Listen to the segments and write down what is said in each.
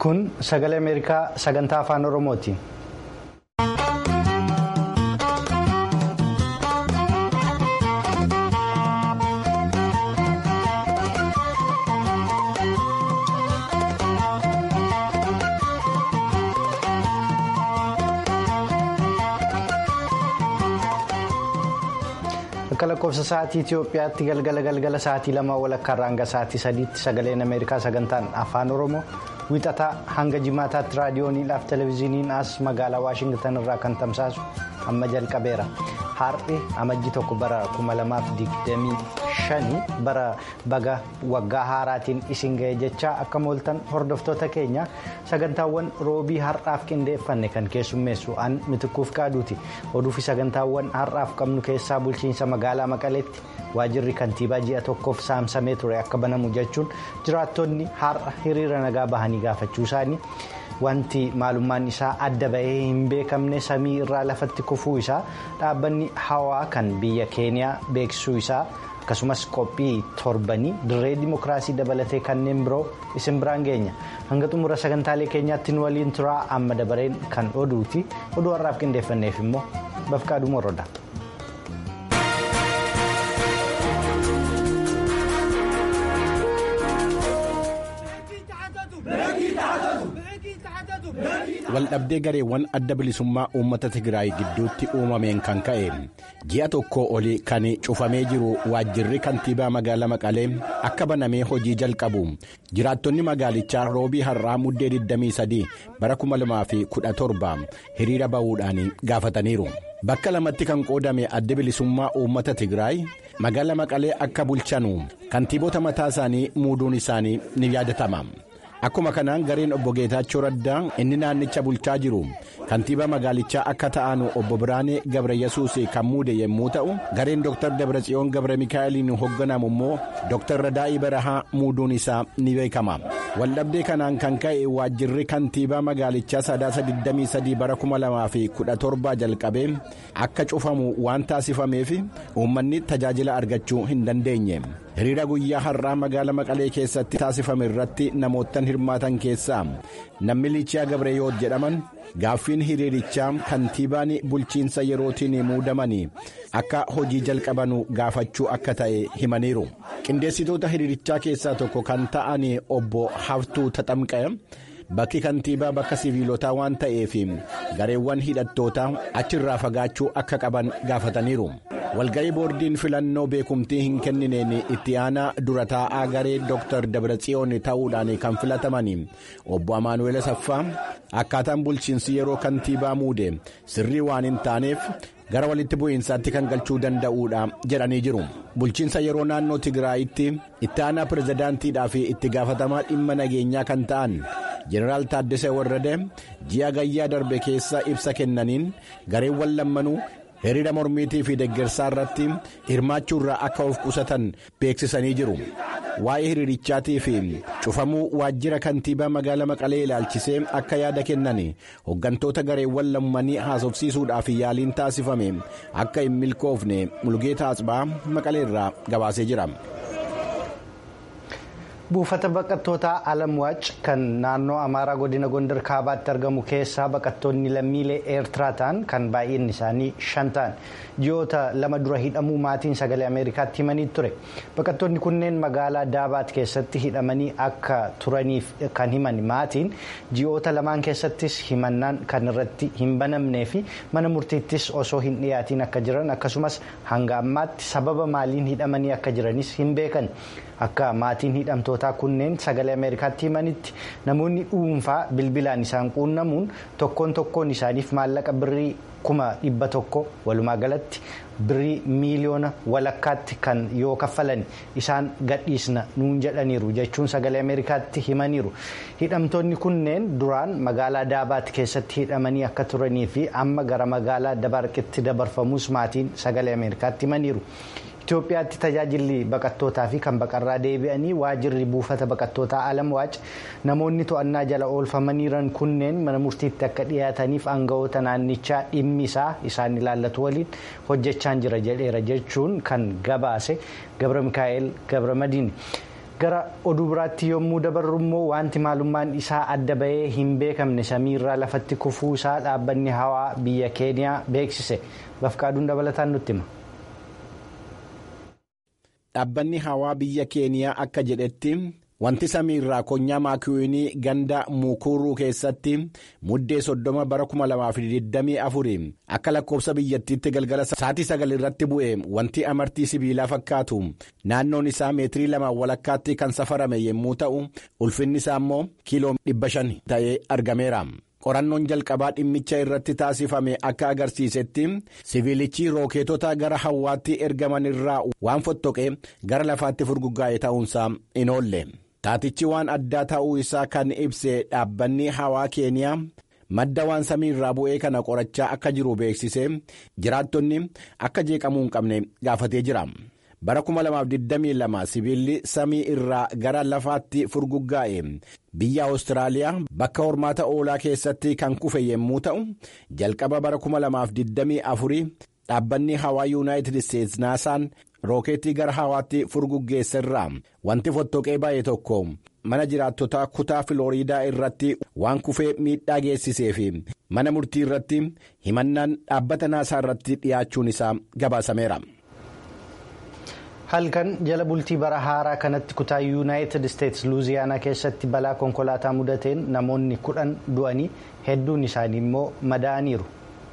Kun sagalee Ameerikaa sagantaa afaan Oromooti. Akka lakkoofsa sa'aatii Itoophiyaatti galgala galgala sa'aatii lama walakkaarraa hanga sa'aatii sadiitti sagaleen Ameerikaa sagantaan afaan Oromoo wixataa hanga jimaataatti raadiyooniidhaaf televezyiiniin as magaalaa Waashingtan irraa kan tamsaasu amma jalqabeera. Har'i amajji tokko bara 2025 bara baga waggaa haaraatiin isin ga'e jechaa akka mooltan hordoftoota keenya sagantaawwan roobii har'aaf qindeeffanne kan keessummeessu an mitikuuf qaaduuti. Oduufi sagantaawwan har'aaf qabnu keessaa bulchiinsa magaalaa Maqaleetti waajirri kantiibaa ji'a tokkoof saamsamee ture akka banamu jechuun jiraattonni har'a hiriira nagaa bahanii gaafachuu isaanii. Wanti maalummaan isaa adda bahee hin beekamne samii irraa lafatti kufuu isaa dhaabbanni hawaa kan biyya keeniyaa beeksisuu isaa akkasumas qophii torbanii dirree dimookiraasii dabalatee kanneen biroo isin biraan geenya hanga xumura sagantaalee keenyaatti nu waliin turaa amma dabareen kan oduuti oduu har'aaf qindeeffanneef immoo bafqaaduu morroodha. waldhabdee gareewwan adda bilisummaa uummata Tigraay gidduutti uumameen kan ka'e ji'a tokko olii kan cufamee jiru waajjirri kantiibaa magaalaa Maqalee akka banamee hojii jalqabu jiraattonni magaalichaa roobii har'aa muddee 23 bara 2017 hiriira bahuudhaan gaafataniiru. Bakka lamatti kan qoodame adda bilisummaa uummata Tigraay magaalaa Maqalee akka bulchanu kantiibota mataa isaanii muuduun isaanii ni yaadatama. Akkuma kanaan gareen obbo Geetaachoo Raddaa inni naannicha bulchaa jiru kantiibaa magaalichaa akka ta'an obbo Biraanee Gabra Yesuus kan muude yommuu ta'u gareen Dr. Dabratsiyoon Gabra Mikaa'eliin hoogganamu immoo Dr. Radaa'ii Barahaa muuduun isaa ni beekama. Waldhabdee kanaan kan ka'e waajjirri kantiibaa magaalichaa sadaasa 23 bara 2017 jalqabee akka cufamu waan taasifameef uummanni tajaajila argachuu hin dandeenye. hiriira guyyaa har'aa magaalaa maqalee keessatti taasifame irratti namoottan hirmaatan keessaa namni liichaa gabreeyoot jedhaman gaaffiin hiriirichaa kantiibaan bulchiinsa yerootiin muudamanii akka hojii jalqabanu gaafachuu akka ta'e himaniiru qindeessitoota hiriirichaa keessaa tokko kan ta'an obbo haftuu taxamqee bakki kantiibaa bakka siviilotaa waan ta'eef gareewwan hidhattootaa achirraa fagaachuu akka qaban gaafataniiru. walga'ii boordiin filannoo beekumtii hin kennineen itti aanaa dura taa'aa garee dr dabratsiyoon ta'uudhaan kan filataman obbo amaanuweel saffaa akkaataan bulchiinsi yeroo kantiibaa muude sirrii waan hin taaneef gara walitti bu'iinsaatti kan galchuu danda'uudha jedhanii jiru bulchiinsa yeroo naannoo tigraayitti itti aanaa pirezidaantiidhaa fi itti gaafatamaa dhimma nageenyaa kan ta'an jeneraal taaddesee warrade ji'a gayyaa darbe keessa ibsa kennaniin gareewwan lammanuu. hiriira mormiitii fi deggersaa irratti hirmaachuu irraa akka of qusatan beeksisanii jiru waa'ee hiriirichaatii fi cufamuu waajjira kantiibaa magaalaa maqalee ilaalchisee akka yaada kennan hooggantoota gareewwan lammanii haasofsiisuudhaaf yaaliin taasifame akka hin milkoofne mulgeetaa asbaa maqalee irraa gabaasee jira. buufata baqattootaa alamwaac kan naannoo amaaraa godina gondar kaabaatti argamu keessaa baqattoonni lammiilee eertiraa ta'an kan baay'inni isaanii shan ta'an ji'oota lama dura hidhamuu maatiin sagalee ameerikaatti himanii ture baqattoonni kunneen magaalaa daabaat keessatti hidhamanii akka turaniif kan himan maatiin ji'oota lamaan keessattis himannaan kan irratti hin banamnee fi mana murtiittis osoo hin dhiyaatiin akka jiran akkasumas hanga ammaatti sababa maaliin hidhamanii akka jiranis hin beekan. akka maatiin hidhamtootaa kunneen sagalee ameerikaatti himanitti namoonni dhuunfaa bilbilaan isaan quunnamuun tokkoon tokkoon isaaniif maallaqa birrii kuma dhibba tokko walumaa galatti birrii miiliyoona walakkaatti kan yoo kaffalan isaan gadhiisna nuun jedhaniiru jechuun sagalee ameerikaatti himaniiru hidhamtoonni kunneen duraan magaalaa daabaat keessatti hidhamanii akka turanii fi amma gara magaalaa dabarqitti dabarfamuus maatiin sagalee ameerikaatti himaniiru. Itoophiyaatti tajaajilli baqattootaa fi kan baqarraa deebi'anii waajirri buufata baqattootaa alamwaac namoonni to'annaa jala oolfamaniiran kunneen mana murtiitti akka dhiyaataniif aangawoota naannichaa dhimmi isaa isaan ilaallatu waliin hojjechaa jira jedheera jechuun kan gabaase gabra mikaa'el gabra madiin. gara oduu biraatti yommuu dabarru immoo wanti maalummaan isaa adda bahee hin beekamne samiirraa lafatti kufuu isaa dhaabbanni hawaa biyya keeniyaa beeksise bafqaaduun dabalataan nutti hima. dhaabbanni hawaa biyya keeniyaa akka jedhetti wanti samiirraa konyaa maakiyoonii ganda mukuruu keessatti muddee soddoma bara 2024 akka lakkoofsa biyyattiitti galgala sa'aatii sagal irratti bu'e wanti amartii sibiilaa fakkaatu naannoon isaa meetirii lamaan walakkaatti kan safarame yommuu ta'u ulfinni isaa immoo kiiloo dhibba shan ta'ee argameera. qorannoon jalqabaa dhimmicha irratti taasifame akka agarsiisetti siviilichi rookeetota gara hawwaatti ergaman irraa waan fottoqe gara lafaatti furguggaa'e ta'uunsaa hin oolle taatichi waan addaa ta'uu isaa kan ibse dhaabbanni hawaa keeniyaa madda waan samii irraa bu'ee kana qorachaa akka jiru beeksise jiraattonni akka jeeqamuu hin qabne gaafatee jira. bara 2022 sibiilli samii irraa gara lafaatti furguggaa'e biyya awustiraaliyaa bakka hormaata oolaa keessatti kan kufe yommuu ta'u jalqaba bara 2024 dhaabbanni hawaa yuunaayitid isteetsi naasaan rookeetii gara hawaatti furguggeessa irraa wanti fottoqee baay'ee tokko mana jiraattotaa kutaa filooriidaa irratti waan kufee miidhaa geessisee fi mana murtii irratti himannaan dhaabbata naasaa irratti dhiyaachuun isaa gabaasameera. halkan jala bultii bara haaraa kanatti kutaa yuunaayitid isteetsi luuziyaanaa keessatti balaa konkolaataa mudateen namoonni kudhan du'anii hedduun isaanii immoo madaa'aniiru.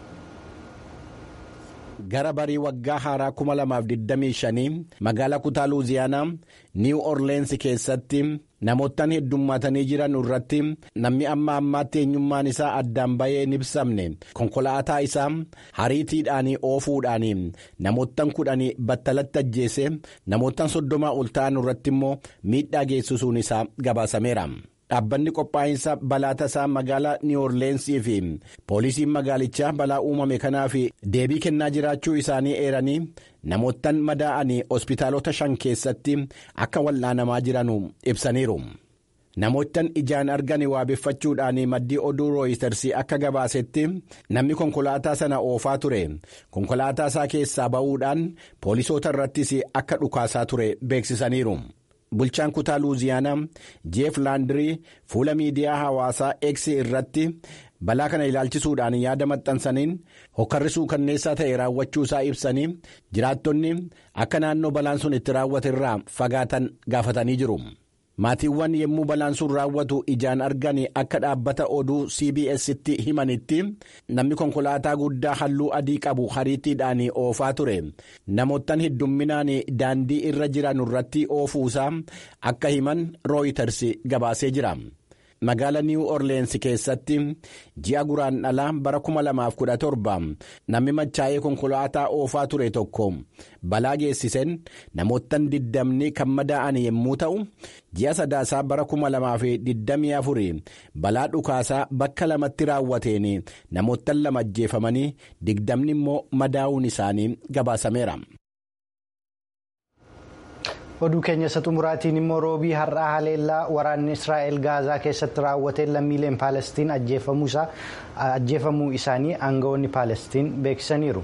gara barii waggaa haaraa 2025 magaalaa kutaa luuziyaanaa niiw orleensi keessatti namoottan heddummaatanii jiran irratti namni amma ammaatti eenyummaan isaa addaan bahee hin ibsamne konkolaataa isaa hariitiidhaan oofuudhaan namoottan kudhanii battalatti ajjeese namoottan soddomaa ol ta'an irratti immoo miidhaa geessisuun isaa gabaasameera. dhaabbanni qophaa'insa balaa tasaa magaalaa niiworleensii fi poolisiin magaalichaa balaa uumame kanaaf deebii kennaa jiraachuu isaanii eeranii namoottan madaa'anii hospitaalota shan keessatti akka wal'aanamaa jiran ibsaniiru. namoottan ijaan argan waabeffachuudhaan maddii oduu rooyitersi akka gabaasetti namni konkolaataa sana oofaa ture konkolaataa isaa keessaa ba'uudhaan poolisoota irrattis akka dhukaasaa ture beeksisaniiru. bulchaan kutaa luuziyaanaa jeef laandirii fuula miidiyaa hawaasaa x irratti balaa kana ilaalchisuudhaan yaada maxxansaniin hokkarrisuu kanneessaa ta'e raawwachuu isaa ibsanii jiraattonni akka naannoo balaan sun itti raawwate irraa fagaatan gaafatanii jiru. maatiiwwan yommuu balaan sun raawwatu ijaan argan akka dhaabbata oduu cbs'tti himanitti namni konkolaataa guddaa halluu adii qabu hariitiidhaan oofaa ture namoottan heddumminaan daandii irra jiran irratti oofuusaa akka himan rooyiters gabaasee jira. magaala niiw orleensi keessatti ji'a guraandhalaa bara 2017 namni machaa'ee konkolaataa oofaa ture tokko balaa geessiseen namoottan diddamni kan madaa'an yommuu ta'u ji'a sadaasaa bara 2024 balaa dhukaasaa bakka lamatti raawwateen namoottan lama ajjeefamanii digdamni immoo madaa'uun isaanii gabaasameera. oduu keenya isa xumuraatiin immoo roobii har'aa haleellaa waraanni israa'el gaazaa keessatti raawwateen lammiileen paalestiin ajjeefamuu isaanii aangawoonni paalestiin beeksisaniiru.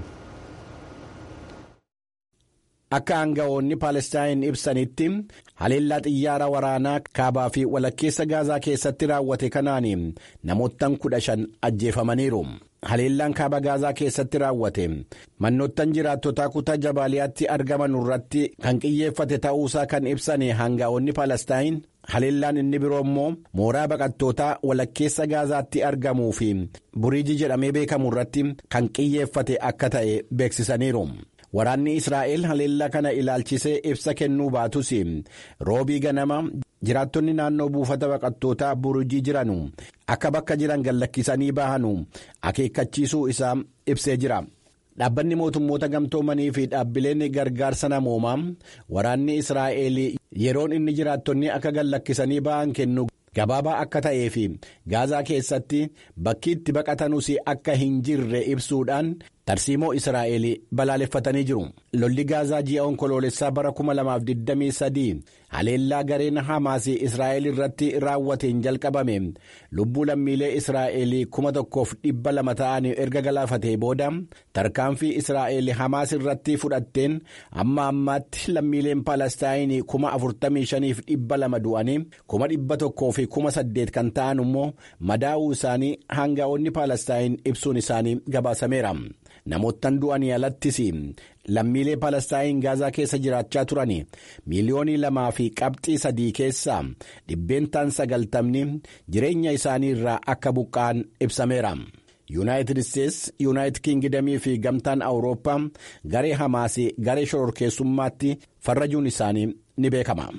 akka aangawoonni paalestiin ibsanitti haleellaa xiyyaara waraanaa kaabaa fi walakkeessa gaazaa keessatti raawwate kanaan namoottan kudha shan ajjeefamaniiru. haleellaan kaaba gaazaa keessatti raawwate mannoottan jiraattotaa kutaa jabaaliyaatti argaman irratti kan xiyyeeffate ta'uusaa kan ibsan aangawoonni paalestiin haleellaan inni biroo immoo mooraa baqattootaa walakkeessa gaazaatti argamuu fi buriijii jedhamee beekamu irratti kan xiyyeeffate akka ta'e beeksisaniiru. waraanni israa'el haleellaa kana ilaalchisee ibsa kennuu baatus roobii ganama jiraattonni naannoo buufata baqattootaa burujii jiranu akka bakka jiran gallakkisanii bahanu akeekkachiisuu isaa ibsee jira. dhaabbanni mootummoota gamtoomanii fi dhaabbileen gargaarsa namoomaa waraanni israa'el yeroon inni jiraattonni akka gallakkisanii bahan kennu gabaabaa akka ta'ee fi gaazaa keessatti bakki itti baqatanus akka hin jirre ibsuudhaan tarsiimoo israa'el balaaleffatanii jiru lolli gaazaa ji'a onkoloolessaa bara 2023 haleellaa gareen hamaas israa'el irratti raawwateen jalqabame lubbuu lammiilee israa'el 1,200 ta'an erga galaafatee booda tarkaanfii israa'el hamaas irratti fudhatteen amma ammaatti lammiileen paalestaayinii 45,200 du'anii 1,108 kan ta'an immoo madaa'uu isaanii hangaa'onni paalestaayin ibsuun isaanii gabaasameera. namoottan du'anii alattis lammiilee paalestaayin gaazaa keessa jiraachaa turan miiliyoonii lamaa fi qabxii sadii keessaa dhibbeentaan sagaltamni jireenya isaanii irraa akka buqqa'an ibsameera. yuunaayitid isteetsi yuunaayitid kiingidamii fi gamtaan awurooppaa garee hamaas garee shororkeessummaatti farrajuun isaanii ni beekama.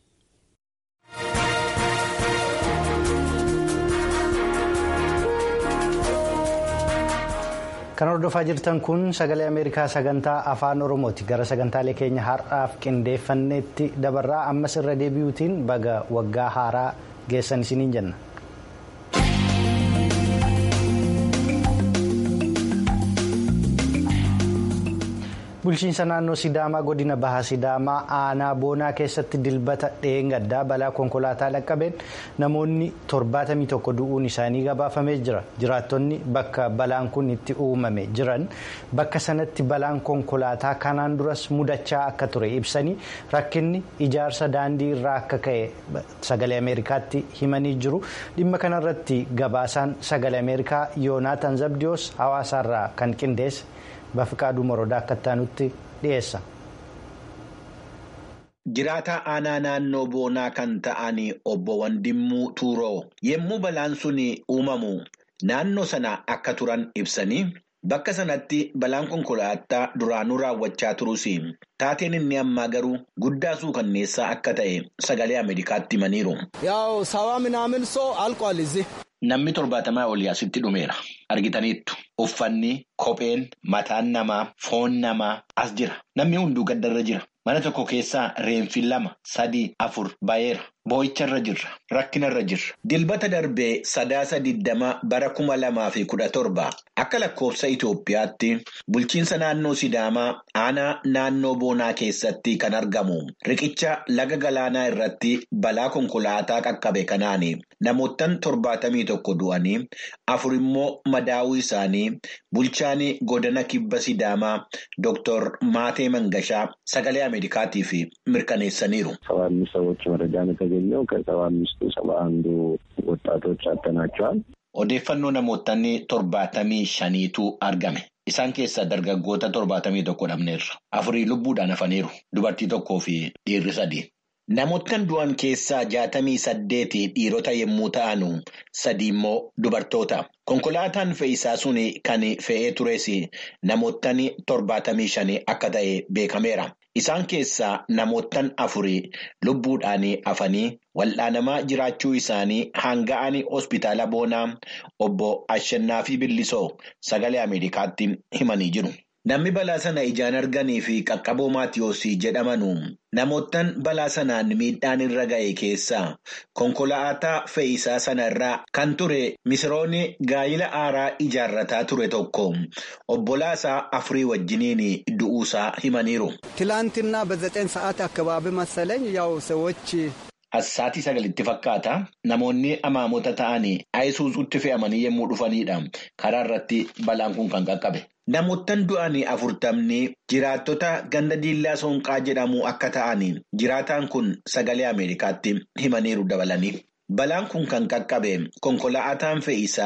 kan hordofaa jirtan kun sagalee ameerikaa sagantaa afaan oromooti gara sagantaalee keenya har'aaf qindeeffanneetti dabarraa ammas irra deebi'uutiin baga waggaa haaraa geessan isiniin jenna. bulchiinsa naannoo sidaamaa godina bahaa sidaamaa aanaa boonaa keessatti dilbata dheengaddaa balaa konkolaataa dhaqqabeen namoonni 71 du'uun isaanii gabaafamee jira jiraattonni bakka balaan kun itti uumame jiran bakka sanatti balaan konkolaataa kanaan duras mudachaa akka ture ibsanii rakkinni ijaarsa daandii irraa akka ka'e sagalee ameerikaatti himanii jiru dhimma kanarratti gabaasaan sagalee ameerikaa yoonaatan zabdiyoos hawaasaarraa kan qindeesse. Bafiqaaduu Morodaa akka taanutti dhiyeessa. Jiraataa aanaa naannoo boonaa kan ta'an obbo Wandimmuu Tuuroo yommuu balaan sun uumamu naannoo sana akka turan ibsanii bakka sanatti balaan konkolaataa duraanuu raawwachaa turus taateen inni ammaa garuu guddaa suukanneessaa akka ta'e sagalee Ameerikaatti himaniiru. Yaa'u sabaa minaamin soo alkoolizi. Namni torbaatamaa olii asitti dhumeera. Argitaniittu uffanni, kopheen, mataan namaa, foon namaa as jira. Namni hunduu gaddarra jira. Mana tokko keessaa reenfi lama, sadii, afur bayeera. Boo'icharra jirra. Rakkinarra jirra. Dilbata darbee sadaasa digdama bara kuma lamaa fi kudha torba akka lakkoofsa Itoophiyaatti bulchiinsa naannoo Sidaamaa aanaa naannoo Boonaa keessatti kan argamu riqicha laga galaanaa irratti balaa konkolaataa qaqqabe kanaan namoottan torbaatamii tokko du'anii afur immoo madaa'uu isaanii bulchaan godina kibba Sidaamaa Dr. Maatee Mangashaa sagalee Ameerikaatiif mirkaneessaniiru. የተገኘው ከሰባ አምስቱ ሰባ አንዱ ወጣቶች አጥተናቸዋል። Odeeffannoo namootni torbaatamii shaniitu argame. Isaan keessaa dargaggoota torbaatamii tokko dhabneerra. Afurii lubbuudhaan hafaniiru. Dubartii tokkoo fi dhiirri sadii. Namoottan du'an keessaa jaatamii saddeeti dhiirota yommuu ta'an sadii immoo dubartoota. Konkolaataan fe'isaa sun kan fe'ee tures namoottan torbaatamii shanii akka ta'e beekameera. Isaan keessaa namoottan afurii lubbuudhaan hafanii wal'aanamaa jiraachuu isaanii hanga'an hospitaala boonaa obbo Ashannaa fi Billisoo sagalee Ameerikaatti himanii jiru. Namni balaa sana ijaan arganii fi qaqqaboo Maatiyoos jedhamanu namoottan balaa sanaan miidhaan irra ga'e keessaa konkolaataa fe'isaa sana irraa kan ture misroonni gaa'ila aaraa ijaarrataa ture tokko obbolaasaa afurii wajjiniin du'uusaa himaniiru. ትላንትና በዘጠኝ ሰዓት አካባቢ መሰለኝ ያው ሰዎች Assaatii sagalitti fakkaata namoonni amaamota ta'anii ayisuuzuutti fe'amanii yommuu dhufanidha karaa irratti balaan kun kan qaqqabe. Namoottan du'anii afurtamni jiraattota ganda diillaa soonqaa jedhamu akka ta'an jiraataan kun sagalee Ameerikaatti himaniiru dabalanii. Balaan kun kan qaqqabe konkolaataan fe'isaa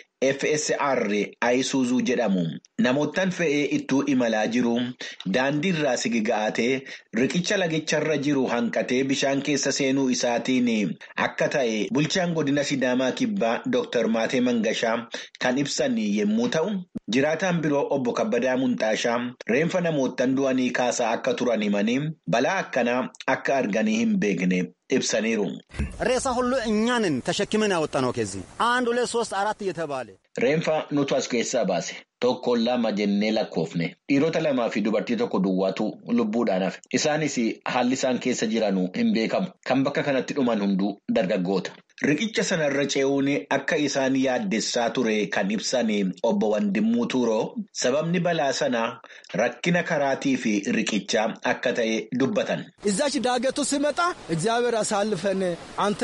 FSR Ayisuuzuu jedhamu namoottan fe'ee ittuu imalaa jiru daandii irraa sigiga'atee riqicha lagicharra jiru hanqatee bishaan keessa seenuu isaatiin akka ta'e bulchaan godina Sidaamaa Kibbaa Dr. Maatee Mangashaa kan ibsan yommuu ta'u, jiraataan biroo obbo Kabbadaa Munxaashaa reenfa namoottan du'anii kaasaa akka turan himanii balaa akkanaa akka arganii hin beekne. ibsaniiru. ሬሳ ሁሉ እኛንን ተሸክመን ያወጣነው ከዚህ አንድ ሁለት ሶስት አራት እየተባለ Reenfa nutu as keessaa baase tokkoon lama jennee lakkoofne dhiirota lamaa fi dubartii tokko duwwaatu lubbuudhaan hafe isaanis haalli isaan keessa jiranu hin beekamu kan bakka kanatti dhuman hunduu dargaggoota Riqicha sanarra ce'uun akka isaan yaaddessaa ture kan ibsan obbo Wandimmuu Tuuroo sababni balaa sanaa rakkina karaatii fi riqichaa akka ta'e dubbatan. እዛች ዳገቱ ሲመጣ እግዚአብሔር አሳልፈን አንተ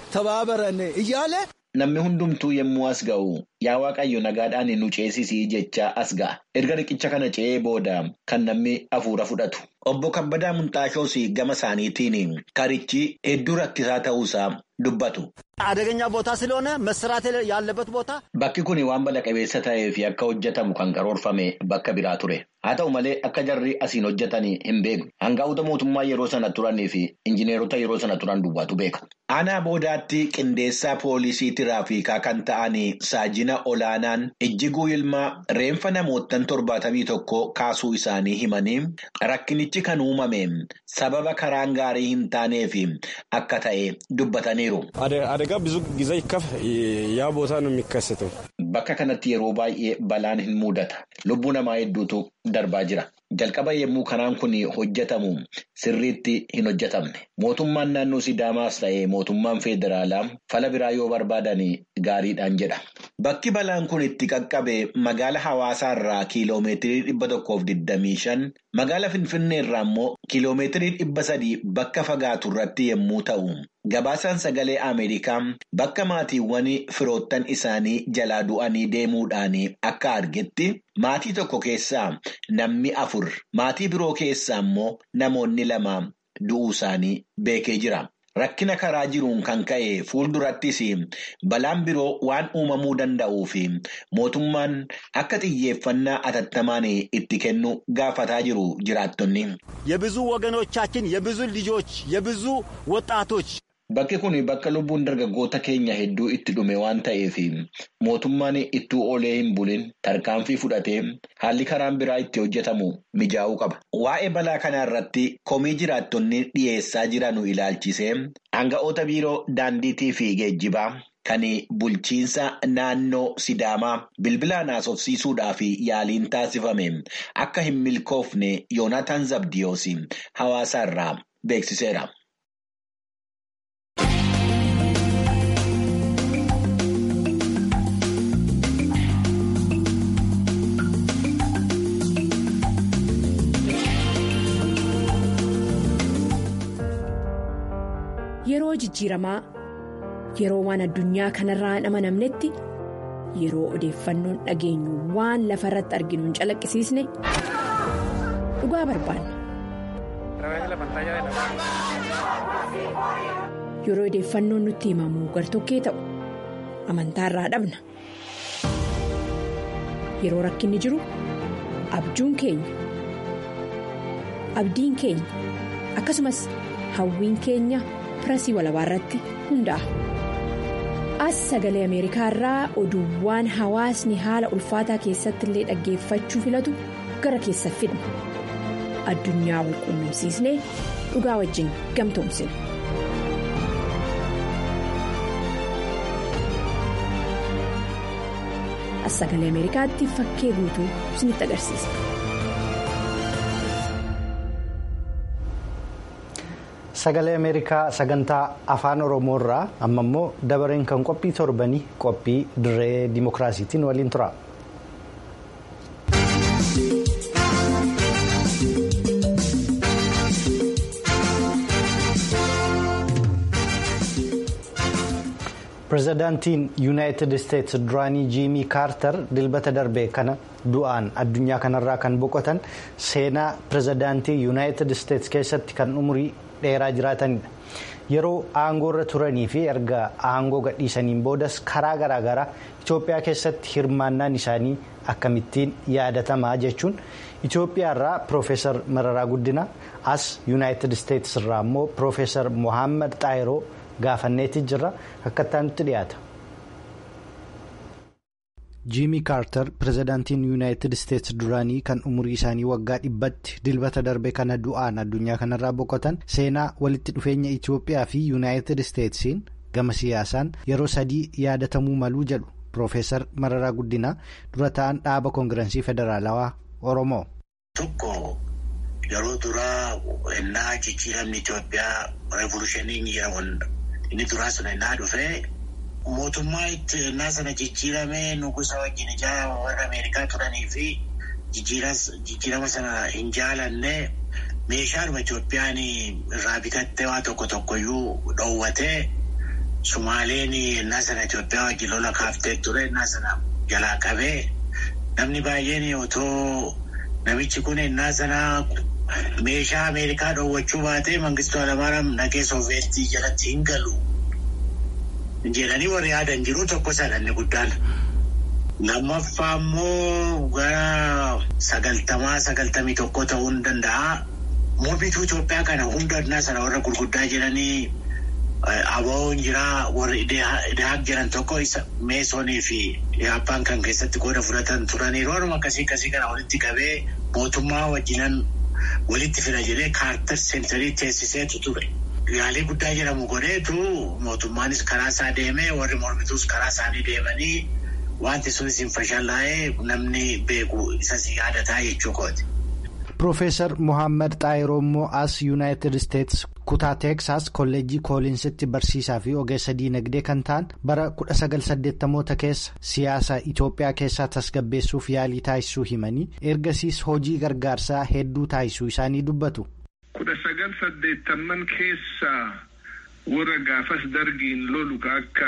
ተባበረን እያለ Namni hundumtuu yommuu as ga'u yaa Waaqayyo nagaadhaan nu ceesisii jecha as ga'a. Erga riqicha kana ce'ee booda kan namni hafuura fudhatu. Obbo Kabbadaa Munxaashoos gama isaaniitiin karichi hedduu rakkisaa ta'uusaa dubbatu. አደገኛ ቦታ ስለሆነ መሰራት ያለበት ቦታ Bakki kun waan bala qabeessa ta'ee fi akka hojjetamu kan karoorfame bakka biraa ture. Haa ta'u malee akka jarri asiin hojjetan hin beeku. Hangaa'ota mootummaa yeroo sana turanii fi injineerota yeroo sana turan duwwaatu beeka. Aanaa boodaatti qindeessaa poolisii tiraafikaa kan ta'an saajina olaanaan ijjiguu ilmaa reenfa namoottan torbaatamii tokko kaasuu isaanii himanii rakkinichi kan uumame sababa karaan gaarii hin taaneef akka ta'e dubbataniiru. አደጋ ብዙ ጊዜ ይከፍ ያ ቦታ ነው የሚከሰተው። Bakka kanatti yeroo baay'ee balaan hin mudata. Lubbuu namaa hedduutu darbaa jira. Jalqaba yommuu karaan kun hojjetamu sirriitti hin hojjetamne. Mootummaan naannoo Sidaamaas ta'ee mootummaan federaalaa fala biraa yoo barbaadan gaariidhaan jedha. Bakki balaan kun itti qaqqabe magaala hawaasaa irraa kiiloomeetirii dhibba tokkoof digdamii shan magaala Finfinnee irraa immoo kiiloomeetirii dhibba sadii bakka fagaatu irratti yommuu ta'u. Gabaasaan sagalee Ameerikaa bakka maatiiwwan firoottan isaanii jalaa du'anii deemuudhaan akka argetti maatii tokko keessaa namni afur maatii biroo keessaa immoo namoonni lama du'uu isaanii beekee jira. Rakkina karaa jiruun kan ka'e fuuldurattis balaan biroo waan uumamuu danda'uu fi mootummaan akka xiyyeeffannaa atattamaan itti kennu gaafataa jiru jiraattonni. የብዙ ወገኖቻችን የብዙ ልጆች የብዙ ወጣቶች Bakki kun bakka lubbuun dargaggoota keenya hedduu itti dhume waan ta'eef mootummaan ittuu oolee hin bulin tarkaanfii fudhatee haalli karaan biraa itti hojjetamu mijaa'uu qaba. Waa'ee balaa kanaa irratti komii jiraattonni dhiyeessaa jiranu ilaalchisee hanga'oota biiroo daandiitii fi geejjibaa kan bulchiinsa naannoo Sidaamaa bilbilaan haasofsiisuudhaaf yaaliin taasifame akka hin milkoofne Yoonaatan Zabdiyoos hawaasa irraa beeksiseera. Yeroo jijjiiramaa yeroo waan addunyaa kanarraa hin amanamnetti yeroo odeeffannoon dhageenyu waan lafa irratti arginu hin calaqqisiisne dhugaa barbaanna. Yeroo odeeffannoon nutti himamu gartokkee ta'u amantaarraa dhabna. Yeroo rakkinni jiru abjuun keenya abdiin keenya akkasumas hawwiin keenya. pirasii walabaa irratti hundaa'a. As sagalee Ameerikaa irraa oduuwwan hawaasni haala ulfaataa keessatti illee dhaggeeffachuu filatu gara keessa fidna. Addunyaa wal quunnamsiisnee dhugaa wajjin gamtoomsina. As sagalee Ameerikaatti fakkee guutuu isinitti agarsiisa. Sagalee Ameerikaa sagantaa afaan Oromoo irraa amma immoo dabareen kan qophii torbanii qophii dirree dimookiraasiitiin waliin tura. Pireezidaantiin Yuunaayitid Isteetsi duraanii Jiimii Kaartar dilbata darbe kana du'aan addunyaa kanarraa kan boqotan seenaa pireezidaantii Yuunaayitid Isteetsi keessatti kan umurii dheeraa jiraatanidha. Yeroo aangoo irra turanii fi erga aangoo gadhiisaniin boodas karaa garaagaraa Itoophiyaa keessatti hirmaannaan isaanii akkamittiin yaadatamaa jechuun Itoophiyaa irraa Piroofeesar Mararaa Guddina as Yuunaayitid Isteetsi irraa immoo Piroofeesar Mohaammed Xaayiroo gaafanneetii jirra akka itti dhiyaata. jiimii kaartar pireezidaantiin yuunaayitid isteetsi duraanii kan umurii isaanii waggaa dhibbatti dilbata darbe kana du'aan addunyaa kanarraa boqotan seenaa walitti dhufeenya itiyoophiyaa fi yuunaayitid isteetsiin gama siyaasaan yeroo sadii yaadatamuu maluu jedhu piroofeesar mararaa guddinaa dura ta'an dhaaba koongirensii federaalawaa oromoo. tokko yeroo duraa ennaa jijjiiramni itiyoophiyaa reevolushiniin jedhamuun inni duraa sun innaa dhufee mootummaa itti innaa sana jijjiiramee nugusa wajjin ijaa warra Ameerikaa turanii fi jijjiirama sana hin jaalanne meeshaadhuma Itoophiyaan irraa bitattee waa tokko tokkoyyuu dhoowwatee Sumaaleen innaa sana Itoophiyaa wajjin lola kaaftee ture innaa sana jalaa qabee namni baay'een otoo namichi kun innaa sana meeshaa Ameerikaa dhoowwachuu baatee Mangistuu Haayilamaariyaam naqee Sooveetii jalatti hin galu. jedhanii warri yaadan jiru tokko sadanni guddaan. Lammaffaa immoo gara sagaltamaa sagaltamii tokko ta'uu ni danda'a. Mormituu Itoophiyaa kana hunda addunyaa sana warra gurguddaa jedhanii ABO'n jira warri Idahaaq jiran tokko isa Meesonii fi Yaappaan kan keessatti qooda fudhatan turanii rooruma akkasii akkasii kana walitti qabee mootummaa wajjinan walitti fida jedhee kaartar seenterii teessiseetu ture. Yaalii guddaa jedhamu godheetu mootummaanis karaa isaa deemee warri mormituus karaa isaanii deemanii wanti sunis hin fashallaa'ee namni beeku isas yaadataa jechuu kooti. Piroofeesar Mohaammed Xaayiroo immoo as Yuunaayitid Isteets kutaa Teeksaas kolleejjii kooliinsitti barsiisaa fi ogeessa diinagdee kan ta'an bara 1980moota keessa siyaasa Itoophiyaa keessaa tasgabbeessuuf yaalii taasisuu himanii ergasiis hojii gargaarsaa hedduu taasisuu isaanii dubbatu. kudha sagal saddeettamman keessa warra gaafas dargiin lolu akka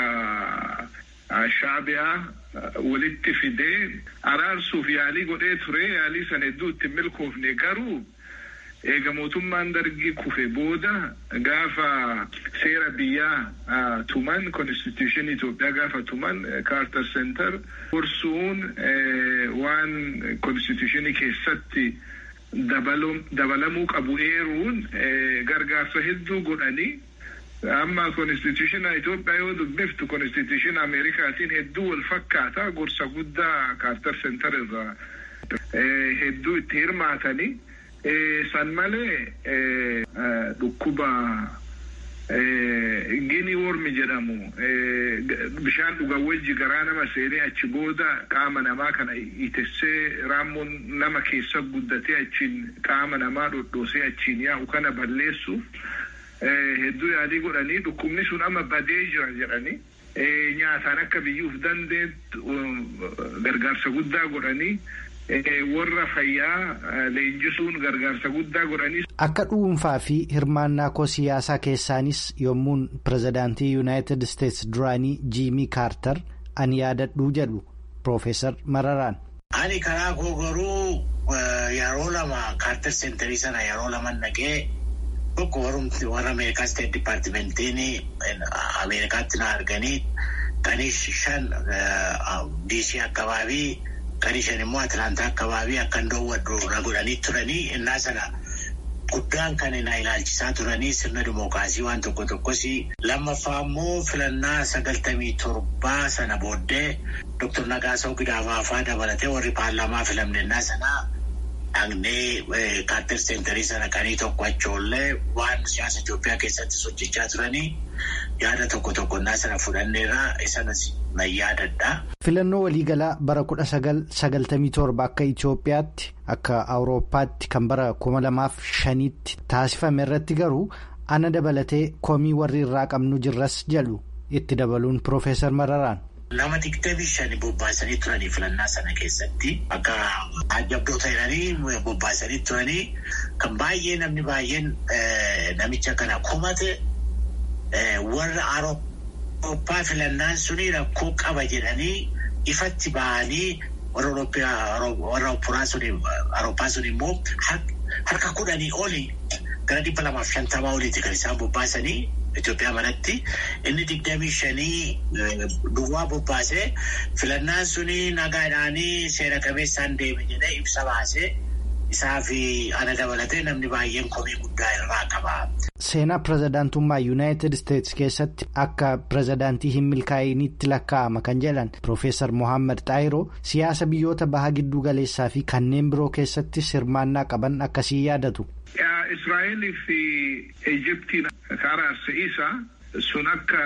shaabiyaa walitti fidee araarsuuf yaalii godhee ture yaalii sana hedduu itti milkoofne garuu eega mootummaan dargii kufe booda gaafa seera biyyaa tuman konstituushinii Itoophiyaa gaafa tuman kaartar seentar gorsuun waan konstituushinii keessatti. dabalamuu qabu eeruun gargaarsa hedduu godhanii amma konstituushina Itoophiyaa yoo dubbiftu konstituushina Ameerikaatiin hedduu wal fakkaata gorsa guddaa kaartar seentar irraa hedduu itti hirmaatanii san malee dhukkuba gini wormi jedhamu bishaan dhugawwajji garaa nama seenee achi booda qaama namaa kana itessee raammoon nama keessa guddatee achiin qaama namaa dhodhoosee achiin yaa'u kana balleessuuf hedduu yaalii godhanii dhukkubni sun amma badee jira jedhanii nyaataan akka biyyuuf dandeettu gargaarsa guddaa godhanii. warra fayyaa leenjisuun gargaarsa guddaa godhanii. Akka dhuunfaa fi hirmaannaa koo siyaasaa keessaanis yommuun pirezidaantii yuunaayitid isteets duraanii jiimii kaartar ani yaadadhuu jedhu Piroofeesar Mararaan. Ani karaa koo garuu yeroo lama kaartar seenterii sana yeroo lama naqee tokko warra Ameerikaa Steet Dipaartimentiin Ameerikaatti na arganii kanis shan diisii akkabaabii. Kan ishan immoo Atilaantaa akkabaabii akkan dhoowwadhu na godhanii turanii innaa sana guddaan kan na ilaalchisaa turanii sirna dimookiraasii waan tokko tokkos lammaffaa immoo filannaa sagaltamii torbaa sana booddee Dr. Nagaasaw Gidaafaafaa dabalatee warri paarlaamaa filamne innaa sana dhaqnee kaartar seenterii sana kanii tokko achoollee waan siyaasa Itoophiyaa keessatti hojjechaa turanii yaada tokko tokko innaa sana fudhanneerraa isanas na yaadadha. Filannoo waliigalaa bara kudha sagal sagaltamii torba akka Itoophiyaatti akka Awurooppaatti kan bara kuma lamaaf shaniitti taasifame irratti garuu ana dabalatee komii warri irraa qabnu jirras jedhu itti dabaluun Piroofeesar Mararaan. Nama digdamii shani bobbaasanii turanii filannaa sana keessatti akka ajabdoota jedhanii bobbaasanii turanii kan baay'ee namni baay'een namicha kana komate warra Awurooppaa filannaan suni rakkoo qaba jedhanii ifatti bahanii warra Awurooppaa sun immoo harka kudhanii oli gara dhibba lamaaf shantamaa oliiti kan isaan bobbaasanii. Itoophiyaa manatti inni digdamii shanii duwwaa bobbaasee filannaan suni nagaadhaanii seera qabeessaan deeme jedhee ibsa baasee isaa fi ana dabalatee namni baay'een komii guddaa irraa qaba. Seenaa pirezidaantummaa Yuunaayitid Isteets keessatti akka pirezidaantii hin milkaa'initti lakkaa'ama kan jedhan Piroofeesar Mohaammed Xaayiroo siyaasa biyyoota baha gidduu galeessaa fi kanneen biroo keessattis hirmaannaa qaban akkasii yaadatu. Israa'elii fi Ijiptiin karaa isa sun akka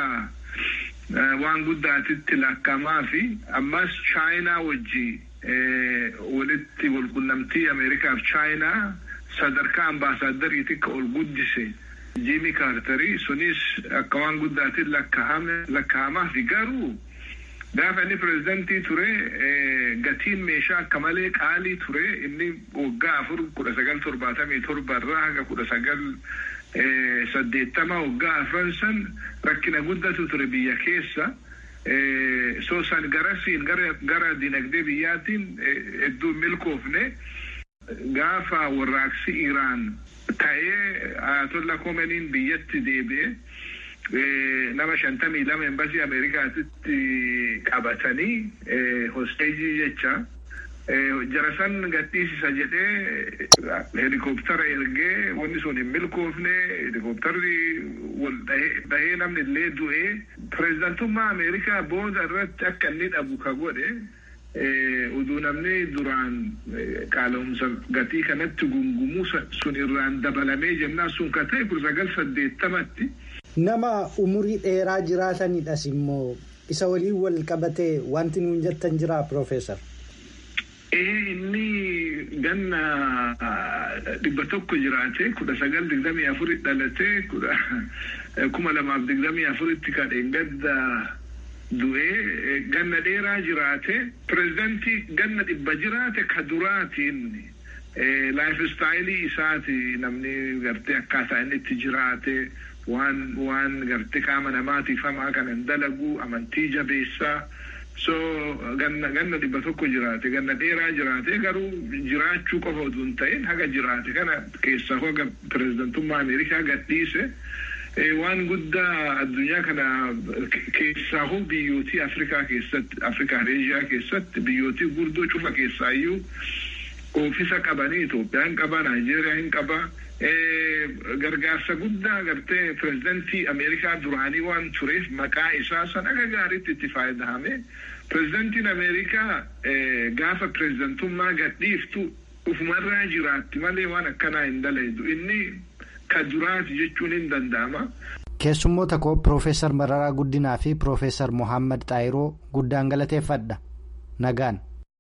waan guddaatitti lakkaa'amaa fi ammas chaayinaa wajji walitti walqunnamtii Ameerikaa fi chaayinaa sadarkaa ambaasaaddariitti akka ol guddise Jiimii kaartarii sunis akka waan guddaatiin lakkaa'amaa fi garuu gaafa inni pireezidantii ture gatiin meeshaa akka malee qaalii ture inni waggaa afur kudha sagal torbaatamii torba irraa haga kudha sagal saddeettama waggaa afran san rakkina guddatu ture biyya keessa. soo san garasiin gara dinagdee biyyaatiin hedduu milkoofne gaafa warraaqsi Iraan ta'ee Ayatollah Khomeiniin biyyatti deebi'e nama shantamii lama embasii Ameerikaatitti qabatanii hosteejii jecha jarasan gadhiisisa jedhee helikooптara ergee wanni sun hin milkoofne helikooptarri wal dhahee namni illee du'ee pireezidantummaa Ameerikaa booda irratti akka inni dhabu ka godhe uduu namni duraan qaala'umsa gatii kanatti gungumuu sun irraan dabalamee jennaan sun ka ta'e kudha sagal saddeettamatti. Nama umurii dheeraa jiraatanidhas immoo isa waliin wal qabatee wanti nuun jettan jira Piroofeesar. inni ganna dhibba tokko jiraate kudha sagal digdamii afurii dhalate kuma lamaaf digdamii afuritti kadheen gadda du'ee ganna dheeraa jiraate pireezidantii ganna dhibba jiraate ka duraatiin laayif istaayilii isaati namni gartee akkaataa inni itti jiraate waan waan gartee qaama namaatiif hamaa kanan dalagu amantii jabeessaa. so ganna ganna dhibba tokko jiraate ganna dheeraa jiraate garuu jiraachuu qofa utuu hin ta'in haga jiraate kana keessaa hoga pireezidantummaa ameerikaa gadhiise waan guddaa addunyaa kana keessaa hoo biyyootii afrikaa keessatti afrikaa eeshiyaa keessatti biyyootii gurdoo cufa keessaayyuu oofisa qabanii Itoophiyaan qaba Naayijeeriyaan qaba gargaarsa guddaa gartee pireezidantii Ameerikaa duraanii waan tureef maqaa isaa san akka gaariitti itti fayyadamee pireezidantiin Ameerikaa gaafa pireezidantummaa gadhiiftu ufumarraa jiraatti malee waan akkanaa hin dalaydu inni ka duraati jechuun hin danda'ama. Keessummoota koo Piroofeesar Mararaa Guddinaa fi Piroofeesar Mohaammed Xaayiroo guddaan galateeffadha. Nagaan.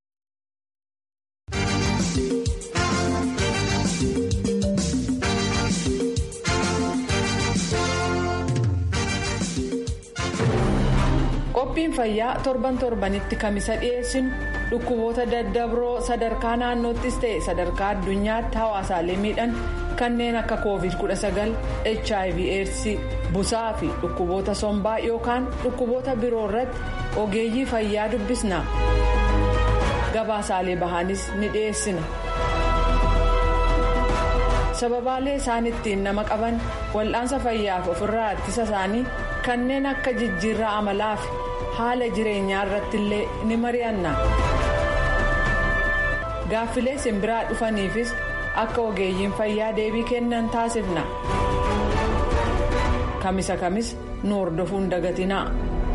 qophiin fayyaa torban torbanitti kamisa dhiyeessinu dhukkuboota daddabroo sadarkaa naannoottis ta'e sadarkaa addunyaatti hawaasaalee miidhan kanneen akka covid 19 hiv aids busaa fi dhukkuboota sombaa yookaan dhukkuboota biroo irratti ogeeyyii fayyaa dubbisna gabaasaalee bahaanis ni dhiyeessina. sababaalee isaan ittiin nama qaban wal'aansa fayyaaf ofirraa ittisa isaanii kanneen akka jijjiirraa amalaa fi haala jireenyaa irratti illee ni mari'anna gaaffilee simbiraa dhufaniifis akka ogeeyyiin fayyaa deebii kennan taasifna kamisa kamis nu hordofuun dagatinaa.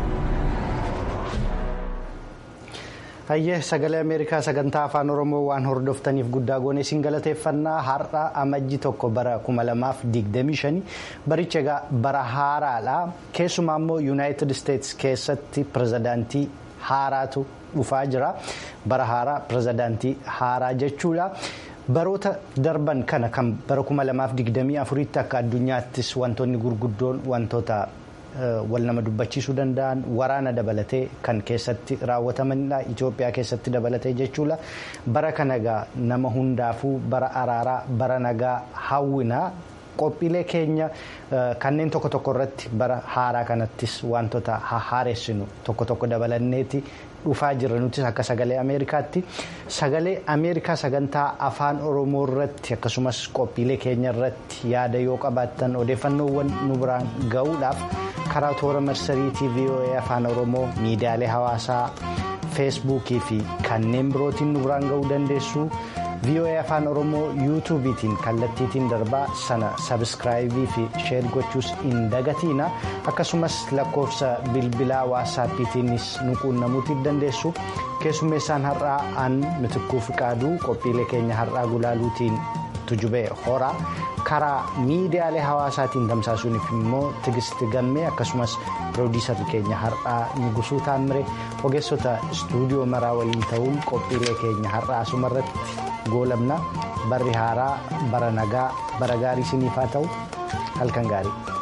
Hayyee sagalee Ameerikaa sagantaa afaan Oromoo waan hordoftaniif guddaa goone isin galateeffannaa har'a amajji tokko bara 2025 baricha egaa bara haaraadha. Keessumaa immoo Yuunaayitid Isteetsi keessatti pirezidaantii haaraatu dhufaa jira. Bara haaraa pirezidaantii haaraa jechuudha. Baroota darban kana kan bara 2024tti akka addunyaattis wantoonni gurguddoon wantoota. wal nama dubbachiisuu danda'an waraana dabalatee kan keessatti raawwatamanidha Itoophiyaa keessatti dabalatee jechuudha bara kana egaa nama hundaafuu bara araaraa bara nagaa hawwinaa qophiilee keenya kanneen tokko tokko irratti bara haaraa kanattis wantoota haareessinu tokko tokko dabalanneeti dhufaa jirra nutis akka sagalee ameerikaatti sagalee ameerikaa sagantaa afaan oromoo irratti akkasumas qophiilee keenya irratti yaada yoo qabaattan odeeffannoowwan nu biraan ga'uudhaaf karaa toora marsariitii voa afaan oromoo miidiyaalee hawaasaa feesbuukii fi kanneen birootiin nu biraan ga'uu dandeessu. voa afaan oromoo yuutuubiitiin kallattiitiin darbaa sana sabiskiraayibii fi sheer gochuus hin dagatiina akkasumas lakkoofsa bilbilaa waasaappiitiinis nu quunnamuutiin dandeessu keessummeessaan har'aa aan mitikkuu fiqaaduu qophiilee keenya har'aa gulaaluutiin tujubee horaa karaa miidiyaalee hawaasaatiin tamsaasuuniif immoo tigisti gammee akkasumas piroodiisarri keenya har'aa nugusuu taammire ogeessota istuudiyoo maraa waliin ta'uun qophiilee keenya har'aa asumarratti goolabna barri haaraa bara nagaa bara gaarii isiniif haa ta'u halkan gaarii.